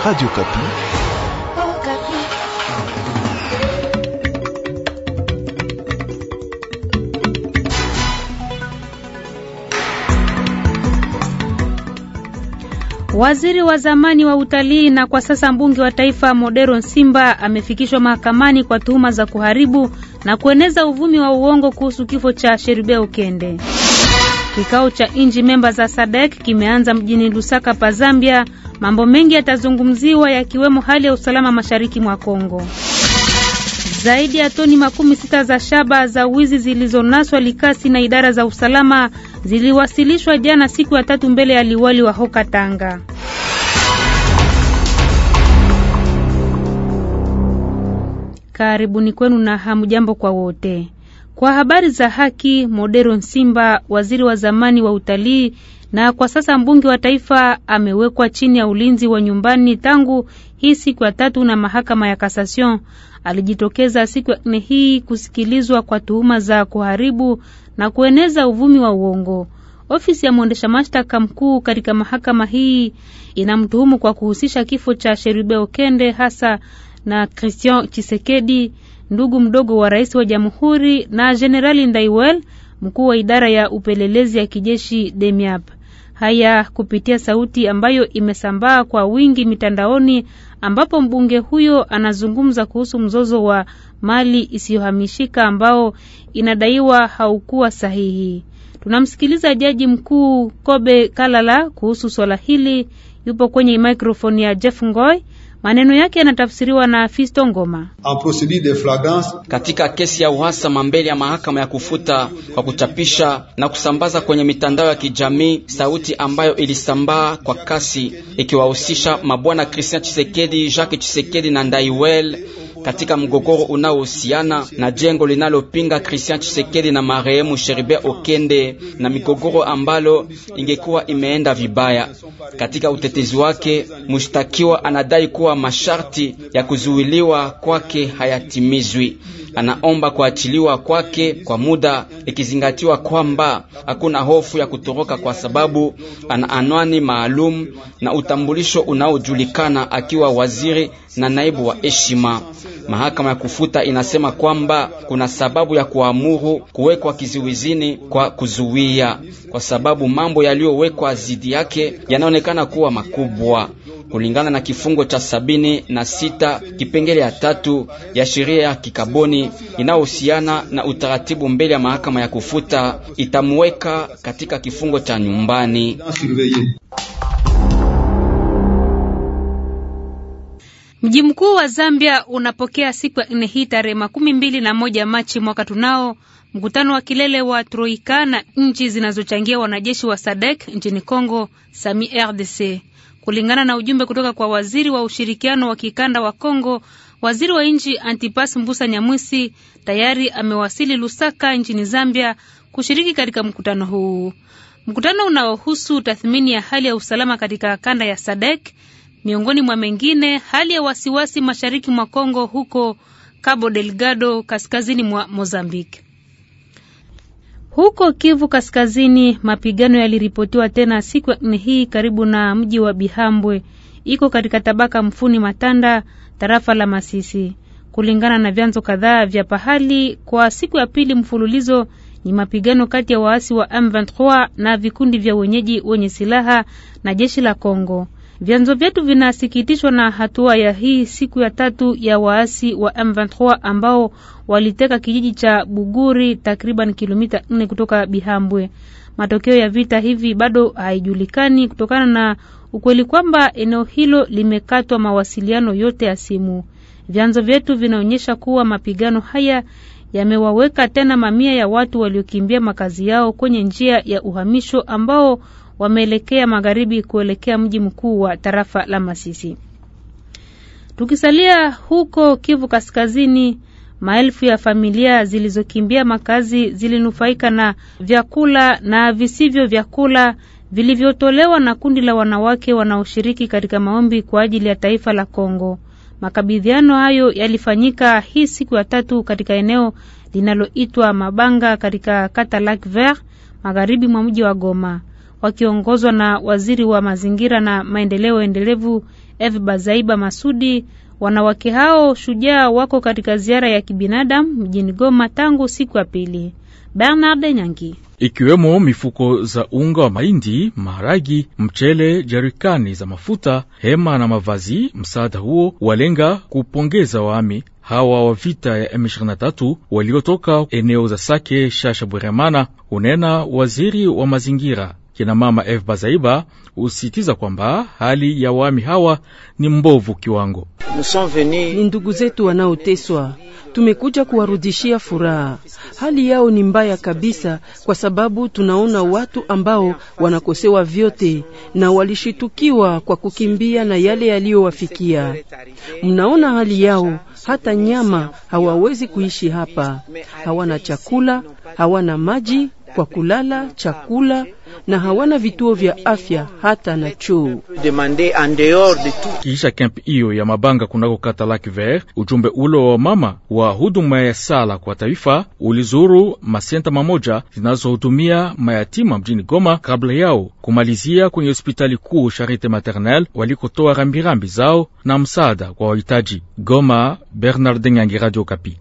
Radio Kapi. Oh, Kapi. Waziri wa zamani wa utalii na kwa sasa mbunge wa taifa Modero Nsimba amefikishwa mahakamani kwa tuhuma za kuharibu na kueneza uvumi wa uongo kuhusu kifo cha Sherube Okende. Kikao cha nchi memba za SADC kimeanza mjini Lusaka pa Zambia. Mambo mengi yatazungumziwa yakiwemo hali ya usalama mashariki mwa Kongo. Zaidi ya toni makumi sita za shaba za wizi zilizonaswa Likasi na idara za usalama ziliwasilishwa jana siku ya tatu mbele ya liwali wa Hoka Tanga. Karibuni kwenu na hamjambo kwa wote. Kwa habari za haki, Modero Nsimba, waziri wa zamani wa utalii na kwa sasa mbunge wa taifa, amewekwa chini ya ulinzi wa nyumbani tangu hii siku ya tatu na mahakama ya Cassation. Alijitokeza siku ya nne hii kusikilizwa kwa tuhuma za kuharibu na kueneza uvumi wa uongo. Ofisi ya mwendesha mashtaka mkuu katika mahakama hii inamtuhumu kwa kuhusisha kifo cha Sherube Okende hasa na Christian Chisekedi, ndugu mdogo wa rais wa jamhuri, na Jenerali Ndaiwel, mkuu wa idara ya upelelezi ya kijeshi DEMIAP. Haya kupitia sauti ambayo imesambaa kwa wingi mitandaoni, ambapo mbunge huyo anazungumza kuhusu mzozo wa mali isiyohamishika ambao inadaiwa haukuwa sahihi. Tunamsikiliza jaji mkuu Kobe Kalala kuhusu swala hili. Yupo kwenye mikrofoni ya Jeff Ngoy. Maneno yake yanatafsiriwa na Fisto Ngoma. Katika kesi ya uhasama mbele ya mahakama ya kufuta kwa kuchapisha na kusambaza kwenye mitandao ya kijamii sauti ambayo ilisambaa kwa kasi ikiwahusisha mabwana Christian Chisekedi, Jacques Chisekedi na Ndaiwel katika mgogoro unaohusiana na jengo linalopinga Christian Chisekedi na marehemu Sheribe Okende na migogoro ambalo ingekuwa imeenda vibaya. Katika utetezi wake, mshtakiwa anadai kuwa masharti ya kuzuiliwa kwake hayatimizwi. Anaomba kuachiliwa kwake kwa muda, ikizingatiwa kwamba hakuna hofu ya kutoroka kwa sababu ana anwani maalum na utambulisho unaojulikana akiwa waziri na naibu wa heshima. Mahakama ya kufuta inasema kwamba kuna sababu ya kuamuru kuwekwa kizuizini kwa kuzuia, kwa sababu mambo yaliyowekwa dhidi yake yanaonekana kuwa makubwa kulingana na kifungo cha sabini na sita kipengele ya tatu ya sheria ya kikaboni inayohusiana na utaratibu mbele ya mahakama ya kufuta, itamweka katika kifungo cha nyumbani. Mji mkuu wa Zambia unapokea siku ya nne hii tarehe makumi mbili na moja Machi mwaka tunao mkutano wa kilele wa Troika na nchi zinazochangia wanajeshi wa SADC nchini Congo, SAMI RDC. Kulingana na ujumbe kutoka kwa waziri wa ushirikiano wa kikanda wa Congo, waziri wa nchi Antipas Mbusa Nyamwisi tayari amewasili Lusaka nchini Zambia kushiriki katika mkutano huu, mkutano unaohusu tathmini ya hali ya usalama katika kanda ya SADC miongoni mwa mengine hali ya wasiwasi mashariki mwa Kongo huko Cabo Delgado kaskazini mwa Mozambique. Huko Kivu Kaskazini, mapigano yaliripotiwa tena siku ya nne hii karibu na mji wa Bihambwe, iko katika tabaka Mfuni Matanda, tarafa la Masisi. Kulingana na vyanzo kadhaa vya pahali, kwa siku ya pili mfululizo ni mapigano kati ya waasi wa M23 na vikundi vya wenyeji wenye silaha na jeshi la Kongo. Vyanzo vyetu vinasikitishwa na hatua ya hii siku ya tatu ya waasi wa M23 ambao waliteka kijiji cha Buguri takriban kilomita nne kutoka Bihambwe. Matokeo ya vita hivi bado haijulikani kutokana na ukweli kwamba eneo hilo limekatwa mawasiliano yote ya simu. Vyanzo vyetu vinaonyesha kuwa mapigano haya yamewaweka tena mamia ya watu waliokimbia makazi yao kwenye njia ya uhamisho ambao wameelekea magharibi kuelekea mji mkuu wa tarafa la Masisi. Tukisalia huko Kivu Kaskazini, maelfu ya familia zilizokimbia makazi zilinufaika na vyakula na visivyo vyakula vilivyotolewa na kundi la wanawake wanaoshiriki katika maombi kwa ajili ya taifa la Kongo. Makabidhiano hayo yalifanyika hii siku ya tatu katika eneo linaloitwa Mabanga katika kata Lac Vert magharibi mwa mji wa Goma. wakiongozwa na waziri wa mazingira na maendeleo endelevu Eve Bazaiba Masudi. Wanawake hao shujaa wako katika ziara ya kibinadamu mjini Goma tangu siku ya pili. Bernard Nyangi ikiwemo mifuko za unga wa mahindi, maharagi, mchele, jerikani za mafuta, hema na mavazi. Msaada huo walenga kupongeza waami hawa wa vita ya M23 waliotoka eneo za Sake, Shasha, Bweremana, unena waziri wa mazingira. Kina mama F Bazaiba usitiza kwamba hali ya wami hawa ni mbovu kiwango. Ni ndugu zetu wanaoteswa, tumekuja kuwarudishia furaha. Hali yao ni mbaya kabisa, kwa sababu tunaona watu ambao wanakosewa vyote na walishitukiwa kwa kukimbia na yale yaliyowafikia. Mnaona hali yao, hata nyama hawawezi kuishi hapa, hawana chakula, hawana maji kwa kulala, chakula na hawana vituo vya afya hata na choo. Kisha kempi hiyo ya mabanga kunako kata Lac Vert, ujumbe ulo wa mama wa huduma ya sala kwa taifa ulizuru masenta mamoja zinazohudumia mayatima mjini Goma kabla yao kumalizia kwenye hospitali kuu Charite Maternelle walikotoa rambirambi zao na msaada kwa wahitaji. Goma, Bernard Nyangi, Radio Kapi.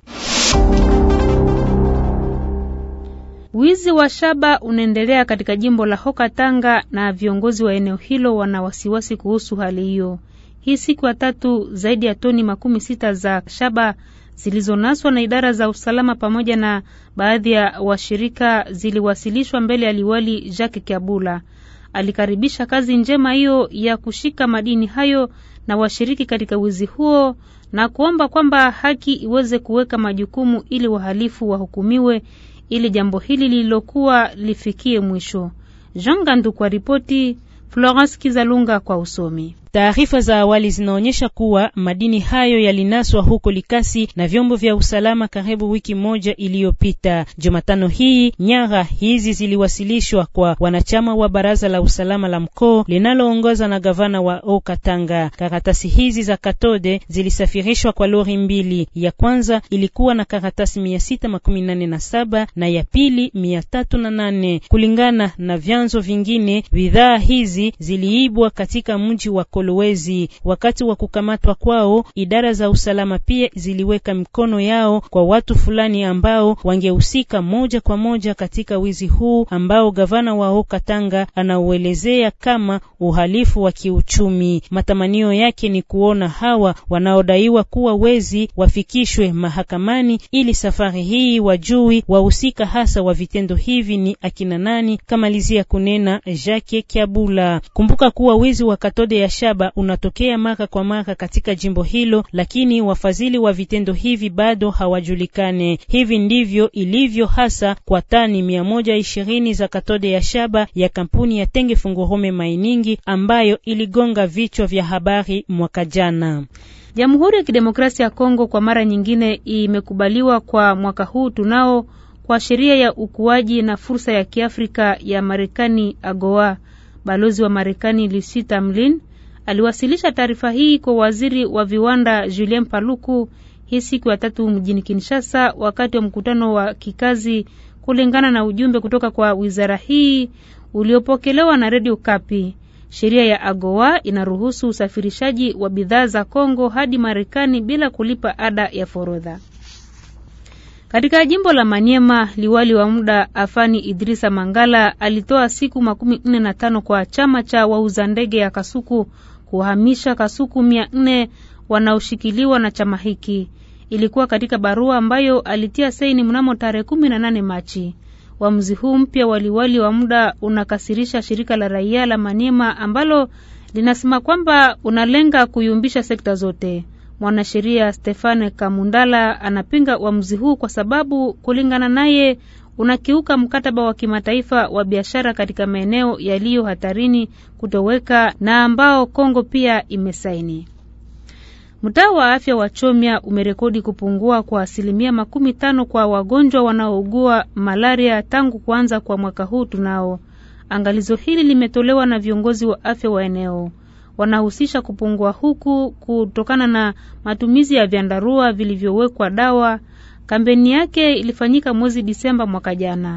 Wizi wa shaba unaendelea katika jimbo la Hoka Tanga na viongozi wa eneo hilo wana wasiwasi kuhusu hali hiyo. Hii siku ya tatu, zaidi ya toni makumi sita za shaba zilizonaswa na idara za usalama pamoja na baadhi ya washirika ziliwasilishwa mbele ya liwali Jacques Kiabula. Alikaribisha kazi njema hiyo ya kushika madini hayo na washiriki katika wizi huo na kuomba kwamba haki iweze kuweka majukumu ili wahalifu wahukumiwe ili jambo hili lililokuwa lifikie mwisho. Jean Gandu kwa ripoti, Florence Kizalunga kwa usomi. Taarifa za awali zinaonyesha kuwa madini hayo yalinaswa huko Likasi na vyombo vya usalama karibu wiki moja iliyopita. Jumatano hii nyara hizi ziliwasilishwa kwa wanachama wa baraza la usalama la mkoa linaloongoza na gavana wa Okatanga. Karatasi hizi za katode zilisafirishwa kwa lori mbili. Ya kwanza ilikuwa na karatasi mia sita makumi nane na saba na ya pili mia tatu na nane. Kulingana na vyanzo vingine, bidhaa hizi ziliibwa katika mji wa Kolwezi. Wakati wa kukamatwa kwao, idara za usalama pia ziliweka mikono yao kwa watu fulani ambao wangehusika moja kwa moja katika wizi huu ambao gavana wa Okatanga anauelezea kama uhalifu wa kiuchumi. Matamanio yake ni kuona hawa wanaodaiwa kuwa wezi wafikishwe mahakamani ili safari hii wajui wahusika hasa wa vitendo hivi ni akina nani, kamalizia kunena Jacques Kiabula. Kumbuka kuwa wizi wa katode ya shaba unatokea mara kwa mara katika jimbo hilo, lakini wafadhili wa vitendo hivi bado hawajulikane. Hivi ndivyo ilivyo hasa kwa tani mia moja ishirini za katode ya shaba ya kampuni ya Tenge Fungurume Mining ambayo iligonga vichwa vya habari mwaka jana. Jamhuri ya Kidemokrasia ya Kongo kwa mara nyingine imekubaliwa kwa mwaka huu tunao kwa sheria ya ukuaji na fursa ya Kiafrika ya Marekani AGOA. Balozi wa Marekani Lucy Tamlin aliwasilisha taarifa hii kwa waziri wa viwanda Julien Paluku hii siku ya tatu mjini Kinshasa wakati wa mkutano wa kikazi, kulingana na ujumbe kutoka kwa wizara hii uliopokelewa na redio Kapi. Sheria ya AGOA inaruhusu usafirishaji wa bidhaa za Kongo hadi Marekani bila kulipa ada ya forodha. Katika jimbo la Manyema, liwali wa muda Afani Idrisa Mangala alitoa siku makumi nne na tano kwa chama cha wauza ndege ya Kasuku kuhamisha Kasuku mia nne wanaoshikiliwa na chama hiki. Ilikuwa katika barua ambayo alitia saini mnamo tarehe kumi na nane Machi. Uamuzi huu mpya wa liwali wa muda unakasirisha shirika la raia la Maniema ambalo linasema kwamba unalenga kuyumbisha sekta zote. Mwanasheria Stefane Kamundala anapinga uamuzi huu kwa sababu kulingana naye unakiuka mkataba wa kimataifa wa biashara katika maeneo yaliyo hatarini kutoweka na ambao Kongo pia imesaini. Mtaa wa afya wa Chomya umerekodi kupungua kwa asilimia makumi tano kwa wagonjwa wanaougua malaria tangu kuanza kwa mwaka huu tunao. Angalizo hili limetolewa na viongozi wa afya wa eneo wanahusisha kupungua huku kutokana na matumizi ya vyandarua vilivyowekwa dawa. Kampeni yake ilifanyika mwezi Disemba mwaka jana.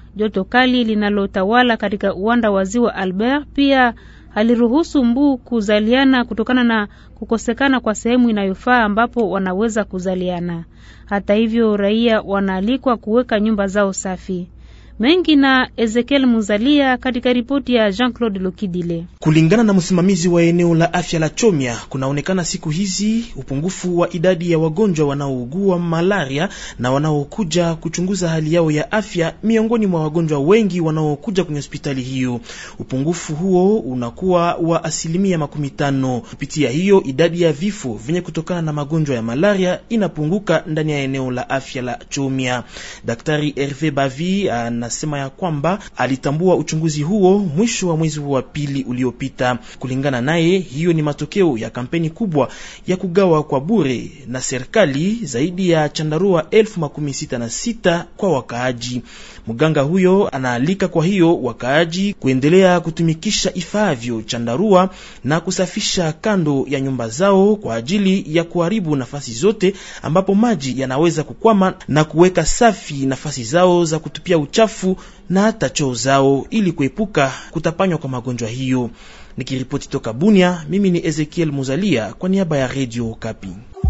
Joto kali linalotawala katika uwanda wa ziwa Albert pia haliruhusu mbu kuzaliana kutokana na kukosekana kwa sehemu inayofaa ambapo wanaweza kuzaliana. Hata hivyo, raia wanaalikwa kuweka nyumba zao safi. Mengi na Ezekiel Muzalia katika ripoti ya Jean-Claude Lokidile. Kulingana na msimamizi wa eneo la afya la Chomya, kunaonekana siku hizi upungufu wa idadi ya wagonjwa wanaougua malaria na wanaokuja kuchunguza hali yao ya afya miongoni mwa wagonjwa wengi wanaokuja kwenye hospitali hiyo. Upungufu huo unakuwa wa asilimia makumi tano. Kupitia hiyo, idadi ya vifo vyenye kutokana na magonjwa ya malaria inapunguka ndani ya eneo la afya la Chomya. Daktari Herve Bavi ana sema ya kwamba alitambua uchunguzi huo mwisho wa mwezi wa pili uliopita. Kulingana naye, hiyo ni matokeo ya kampeni kubwa ya kugawa kwa bure na serikali zaidi ya chandarua elfu makumi sita na sita kwa wakaaji. Mganga huyo anaalika kwa hiyo wakaaji kuendelea kutumikisha ifaavyo chandarua na kusafisha kando ya nyumba zao kwa ajili ya kuharibu nafasi zote ambapo maji yanaweza kukwama na kuweka safi nafasi zao za kutupia uchafu na hata choo zao ili kuepuka kutapanywa kwa magonjwa hiyo. Nikiripoti toka Bunia, mimi ni Ezekiel Muzalia kwa niaba ya Radio Okapi.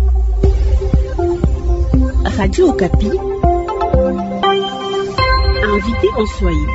Radio Okapi. Invité en Swahili.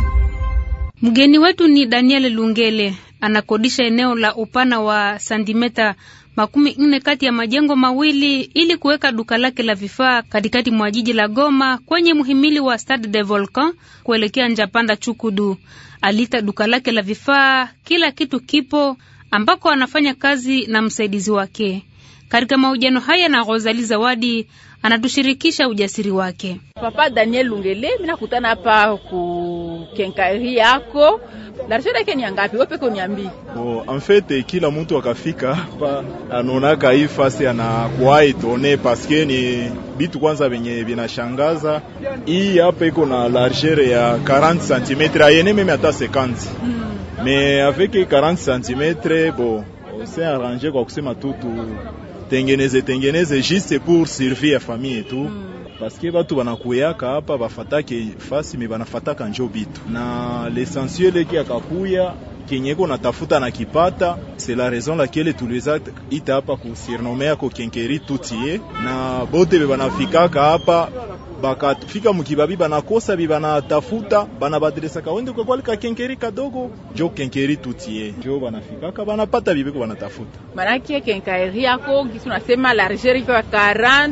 Mgeni wetu ni Daniel Lungele, anakodisha eneo la upana wa santimeta makumi nne kati ya majengo mawili ili kuweka duka lake la vifaa katikati mwa jiji la Goma kwenye muhimili wa Stade de Volcan kuelekea Njapanda Chukudu. Alita duka lake la vifaa, kila kitu kipo ambako anafanya kazi na msaidizi wake. Katika mahojiano haya na Rosali Zawadi anatushirikisha ujasiri wake. Papa Daniel Lungele, mimi nakutana hapa ku kenkari yako. L'argent yake ni ngapi? Wewe peke uniambie. Oh, en fait kila mtu akafika hapa anaonaka hii fasi anakuwa etone paske ni bitu kwanza venye vinashangaza. Hii hapa iko na largeur ya 40 cm ayene meme hata 50 mm. Mais avec 40 cm bon, c'est arrangé kwa kusema tu tu tengeneze tengeneze juste pour servir ya famille tu mm. Paske batu banakuyaka hapa bafatake fasi me banafataka njo bitu na l'essentiel eki akakuya kenyeko natafuta na kipata. C'est la raison laquelle tuliweza ita hapa kusurnome yako kenkeri tutie na bote be banafikaka hapa bakafika mukibabi banakosa bi banatafuta banabadilisaka wende kwa kwali ka kenkeri kadogo jo kenkeri tutie jo banafikaka banapata bibeko banatafuta. Manake kenkeri yako kisu nasema largeur iko 40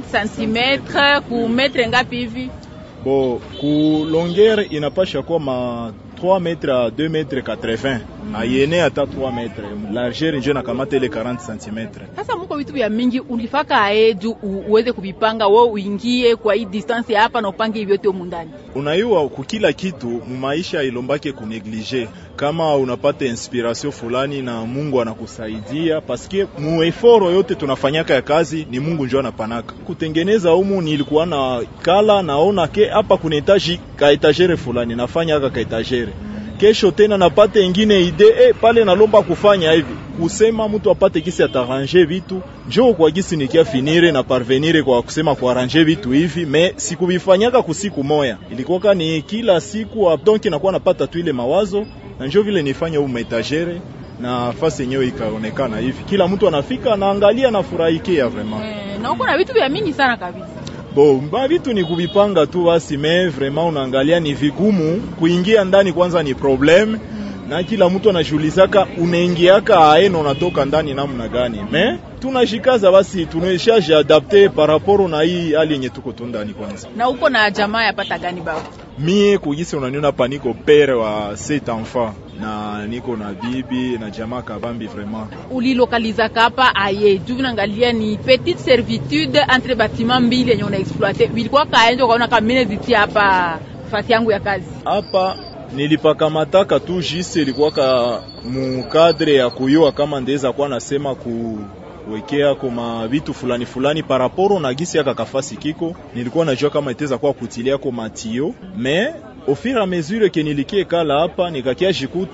cm ku metre ngapi hivi? Bo ku longueur inapasha kuwa ma 3 metre à 2 metre 80 mm. ayene hata 3 metre largeur njo nakamata ile 40 cm. Sasa muko vitu vya mingi ulifaka aeju uweze kuvipanga wewe uingie kwa hii distance hapa na upange vyote humu ndani. Unaiwa kukila kitu mumaisha ilombake kuneglige kama unapata inspiration fulani na Mungu anakusaidia paske mueforo yote tunafanyaka ya kazi ni Mungu njo anapanaka. Kutengeneza humu nilikuwa na kala naona ke hapa kuna etaji ka etagere fulani nafanya aka ka etagere kesho tena napate ingine ide eh, pale nalomba kufanya hivi kusema mtu apate kisi atarange vitu njo kwa gisi nikia finire na parvenire kwa kusema kuarrange vitu hivi me sikuvifanyaka kusiku moya, ilikuwa ni kila siku donc nakuwa napata tu ile mawazo na njo vile nifanya huu metagere na fasi yenyewe ikaonekana hivi, kila mtu anafika anaangalia na furahikia vraiment Eh, na uko na vitu vya mingi sana kabisa. Bo, mba vitu ni kuvipanga tu basi, me vraiment unaangalia ni vigumu kuingia ndani, kwanza ni problem na kila mtu anashughulisaka, unaingiaka aeno unatoka ndani namna gani, me tunashikaza basi, tunaishaje adapte par rapport na hii hali yenye tuko tu ndani. Kwanza Na uko na jamaa yapata gani baba? mie kugisi unaniona hapa, niko pere wa set enfant na niko na bibi na jamaa kabambi vraiment ulilokalizaka hapa aye juu vinaangalia ni petite servitude entre bâtiment mbili yenye una exploite vilikuwa kaenjo kaona kamine zitia hapa fasi yangu ya kazi hapa nilipakamataka tu jisi ilikuwaka mukadre ya kuyua kama ndeza kuwa nasema kuwekea koma vitu fulani fulani paraporo na gisi yaka kafasi kiko, nilikuwa najua kama iteza kuwa kutilia ko matio me au fur et à mesure ke nilikie kala hapa nikakia jikuta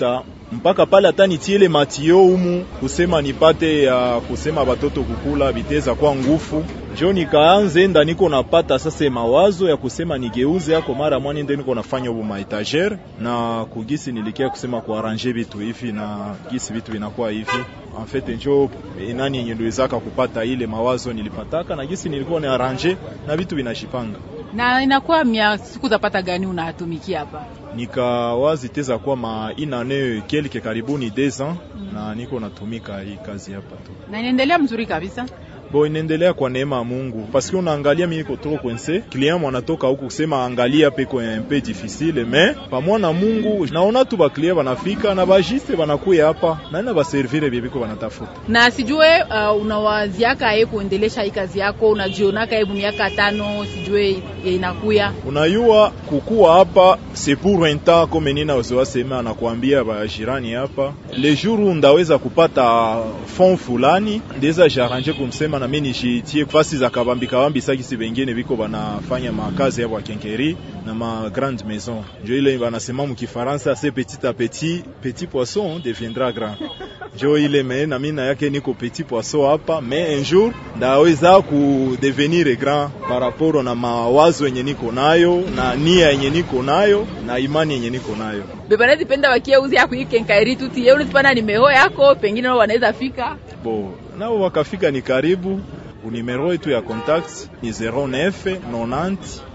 mpaka pale hata nitiele matio umu kusema nipate ya kusema batoto kukula biteza kwa ngufu njo nikaanze enda niko napata sasa mawazo ya kusema nigeuze yako mara mwani nde niko nafanya ubu maetagere na kugisi nilikia kusema kuaranje vitu hivi na gisi vitu vinakuwa hivi en fait njo nani yenye niliwezaka kupata ile mawazo nilipataka na gisi nilikuwa ni aranje na vitu vinashipanga na inakuwa mia siku zapata gani unatumikia hapa? nikawazi teza kwa ma inane kelke karibuni deux ans mm. na niko natumika hii kazi hapa tu Na inaendelea mzuri kabisa. bo inaendelea kwa neema ya Mungu paske unaangalia mimi niko trop kwense client mwanatoka huku kusema angalia peko un peu difficile mais pamwa na Mungu naona tu ba client banafika na bajiste banakuya hapa na na baservire bibiko banatafuta Na sijue uh, unawaziaka ye kuendelesha hii kazi yako, unajionaka hebu miaka tano sijue inakuya unayua kukuwa hapa c'est pour un temps comme nina wazoa sema anakuambia bajirani hapa le jour où ndaweza kupata fond fulani ndeza jaranje kumsema na mimi nishitie fasi za kabambi kabambi sakisi bengine biko banafanya makazi yabo ya kenkeri na ma grande maison njo ile banasema mukifaransa c'est petit à petit petit poisson deviendra grand njo ile me na mimi na yake niko petit poisson hapa mais un jour ndaweza kudevenir grand par rapport na mawazo yenye niko nayo na nia yenye niko nayo na imani yenye niko nayo bebanezi penda wakie uzi yako hii kenkairi tuti ye unatipana nimero yako pengine nao wanaweza fika bo nao wakafika ni karibu unimero yetu ya contact ni 09 90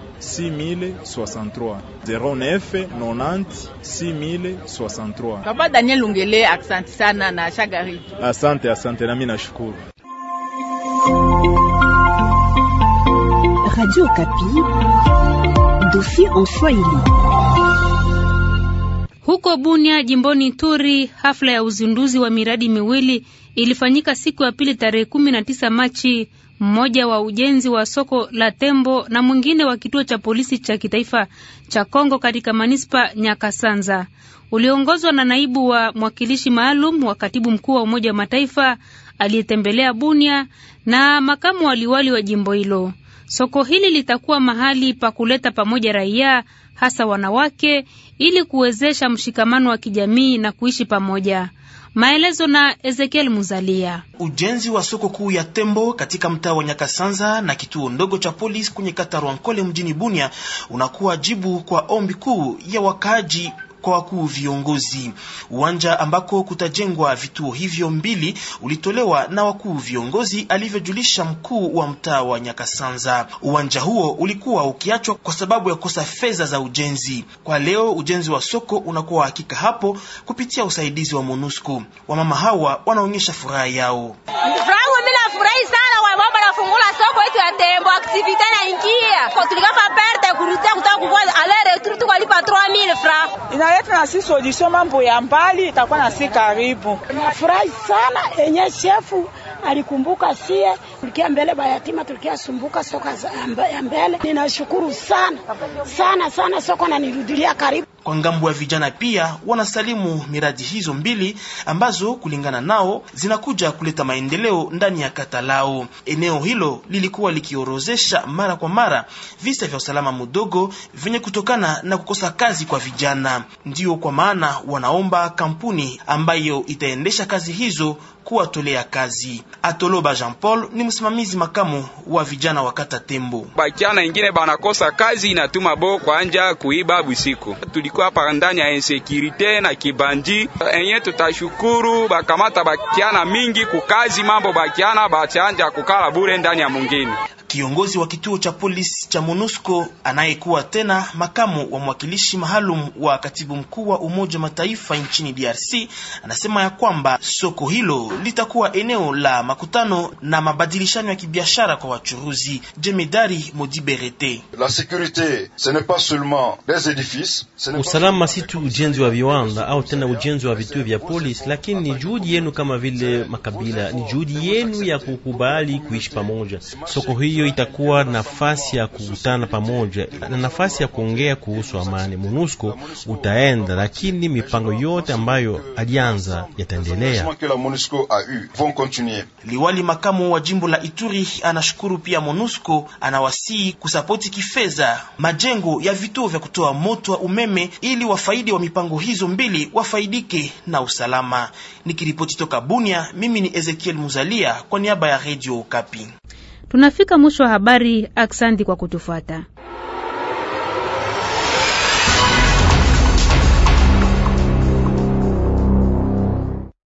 6063 09 90 6063 Papa Daniel Lungele, aksanti sana na shagari. asante asante nami nashukuru Radio Kapi, dossier en Swahili. Huko Bunia jimboni Turi, hafla ya uzinduzi wa miradi miwili ilifanyika siku ya pili tarehe kumi na tisa Machi, mmoja wa ujenzi wa soko la Tembo na mwingine wa kituo cha polisi cha kitaifa cha Kongo katika manispa Nyakasanza, uliongozwa na naibu wa mwakilishi maalum wa katibu mkuu wa Umoja wa Mataifa aliyetembelea Bunia na makamu waliwali wa jimbo hilo. Soko hili litakuwa mahali pa kuleta pamoja raia hasa wanawake ili kuwezesha mshikamano wa kijamii na kuishi pamoja. Maelezo na Ezekiel Muzalia. Ujenzi wa soko kuu ya Tembo katika mtaa wa Nyakasanza na kituo ndogo cha polisi kwenye kata Rwankole mjini Bunia unakuwa jibu kwa ombi kuu ya wakaaji kwa wakuu viongozi. Uwanja ambako kutajengwa vituo hivyo mbili ulitolewa na wakuu viongozi, alivyojulisha mkuu wa mtaa wa Nyakasanza. Uwanja huo ulikuwa ukiachwa kwa sababu ya kukosa fedha za ujenzi. Kwa leo ujenzi wa soko unakuwa hakika hapo kupitia usaidizi wa MONUSCO. Wamama hawa wanaonyesha furaha yao. Frangu, mimi nafurahi sana kwa mambo nafungula soko yetu ya Tembo, activite na ingia. Kwa tulikapa perte kurudia kutoka kwa ale retour tukalipa 3000 francs. Inaleta na sisi solution mambo ya mbali itakuwa na si karibu. Nafurahi sana enye shefu alikumbuka sie tulikia mbele bayatima tulikia sumbuka soka ya mbele. Ninashukuru sana sana sana, soko na nirudilia karibu. Kwa ngambo ya vijana pia wanasalimu miradi hizo mbili ambazo kulingana nao zinakuja kuleta maendeleo ndani ya kata lao. Eneo hilo lilikuwa likiorozesha mara kwa mara visa vya usalama mdogo vyenye kutokana na kukosa kazi kwa vijana. Ndiyo kwa maana wanaomba kampuni ambayo itaendesha kazi hizo kuwatolea kazi. Atoloba Jean Paul ni msimamizi makamu wa vijana wa kata Tembo. Bakiana ingine banakosa kazi inatuma bo kwanja kuiba busiku. Tulikuwa hapa ndani ya insecurity na kibandi enye, tutashukuru bakamata bakiana mingi kukazi, mambo bakiana bachanja kukala bure ndani ya mungini. Kiongozi wa kituo cha polisi cha MONUSCO anayekuwa tena makamu wa mwakilishi maalum wa katibu mkuu wa Umoja Mataifa nchini DRC anasema ya kwamba soko hilo litakuwa eneo la makutano na mabadilishano ya kibiashara kwa wachuruzi. Jemedari Modiberete: La sécurité ce n'est pas seulement les édifices, usalama si tu ujenzi wa viwanda au tena ujenzi wa vituo vya polisi, lakini ni juhudi yenu kama vile makabila, ni juhudi yenu ya kukubali kuishi pamoja. Soko hiyo hiyo itakuwa nafasi ya kukutana pamoja na nafasi ya kuongea kuhusu amani. MONUSCO utaenda, lakini mipango yote ambayo alianza yataendelea. Liwali makamu wa jimbo la Ituri anashukuru pia MONUSCO, anawasihi kusapoti kifedha majengo ya vituo vya kutoa moto wa umeme ili wafaidi wa mipango hizo mbili wafaidike na usalama. Nikiripoti toka Bunia, mimi ni Ezekiel Muzalia kwa niaba ya Radio Kapi. Tunafika mwisho wa habari. Aksandi kwa kutufuata.